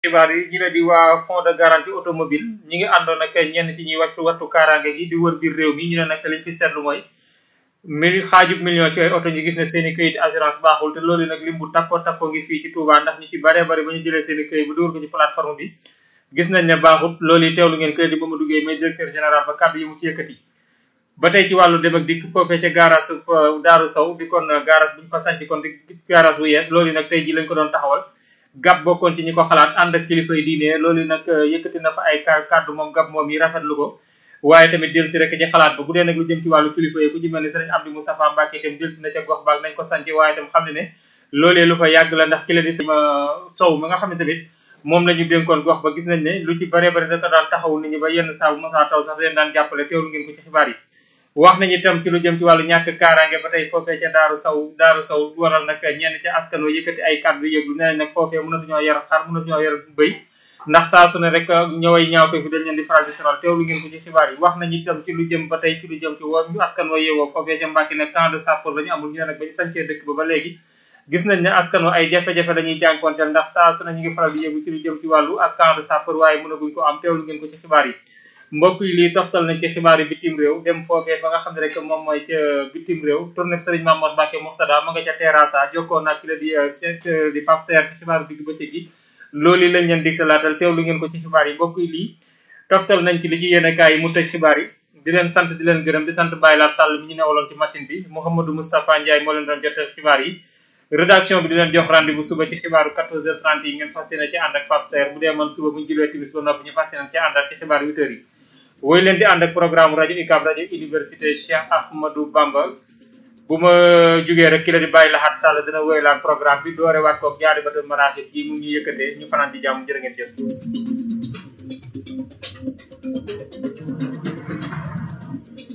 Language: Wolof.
xibaar yi ñu ne di waa fonds de garantie automobile ñi ngi àndoon ak ñenn ci ñuy wattu wattu kaaraange gi di wër biir réew mi ñu ne nag liñ ci seetlu mooy mili xaajub million ci ay oto ñu gis ne seen i këyit assurance baaxul te loolu nag lim bu takko takko ngi fii ci Touba ndax ñu ci bare bare ba ñu jëlee seen i këyit bu dóor ko ci plateforme bi gis nañ ne baaxut loolu yi teewlu ngeen crédit ba ma duggee mais directeur général ba kàddu yi mu ci yëkkati ba tey ci wàllu dem ak dikk foofee ca garage Daaru Sow di kon garage bu ñu fa sanc kon di garage bu yees loolu nag tey ji lañ ko doon taxawal gab bokkoon ci ñi ko xalaat ànd ak kilifa yi diine loolu nag yëkkati na fa ay kàddu moom gab moom yi rafetlu ko waaye tamit delsi rek ci xalaat ba bu dee nag lu jëm ci wàllu kilifa yi ku ci mel ni sëriñ Abdou Moustapha Mbacke itam delsi na ca gox baag nañ ko sanc waaye itam xam ne ne loolee lu fa yàgg la ndax ki la di sama sow mi nga xam ne tamit moom la ñu dénkoon gox ba gis nañ ne lu ci bare bare da ko daan taxaw nit ñi ba yenn saa bu mosaa taw sax leen daan jàppale teewlu ngeen ko ci xibaar yi wax nañu itam ci lu jëm ci wàllu ñàkk kaaraange ba tey foofee ca daaru saw daaru saw waral nag ñenn ca askan wa yëkkati ay kàddu yëglu nee nañ nag foofee mënatuñoo yar xar mënatuñoo yar bëy ndax saa su ne rek ñëway ñaawte fi dañ leen di faral di sonal teewlu ngeen ko ci xibaar yi wax nañu itam ci lu jëm ba tey ci lu jëm ci wo askan wa yeewoo foofee ca Mbàkke ne camp de sapeur la ñu amul ñu ne nag bañu sancee dëkk ba ba léegi gis nañ ne askan wa ay jafe-jafe dañuy jànkonteel ndax saa su ne ñu ngi faral di yëgu ci lu jëm ci wàllu ak camp de sapeur waaye mënaguñ ko am teewlu ngeen ko ci xibaar yi mbokk yi lii toftal nañ ci xibaar yi bitim réew dem foofee fa nga xam ne rek moom mooy ca bitim réew tournée Serigne Mamadou Mbacke Moxtada ma nga ca terrassa jokkoo nag ki la di chef di Pape Serre ci xibaar digg bëccëg gi loolu lañ leen digtalaatal teewlu ngeen ko ci xibaar yi mbokk yi lii toftal nañ ci li ci yéene kaay yi mu tëj xibaar yi di leen sant di leen gërëm di sant Baye Laat Sall mi ñu newaloon ci machine bi Mouhamadou Moustapha Ndiaye moo leen doon jotal xibaar yi rédaction bi di leen jox rendez-vous suba ci xibaaru 14h30 yi ngeen fas yéene ci ànd ak Pape Serre bu dee man suba bu ñu julee timis ba noppi ñu fas yéene ci ànd ak ci xibaar 8h yi woy leen di ànd ak programme rajo UCAB rajo université Cheikh Ahmadou Bamba bu ma jugee rek ki la di bàyyi laxaat sàll dina woy laan programme bi doore waat koog jaari batal maraaxib ji mu ñu yëkkatee ñu fanaan ci jàmm jërë ngeen jëf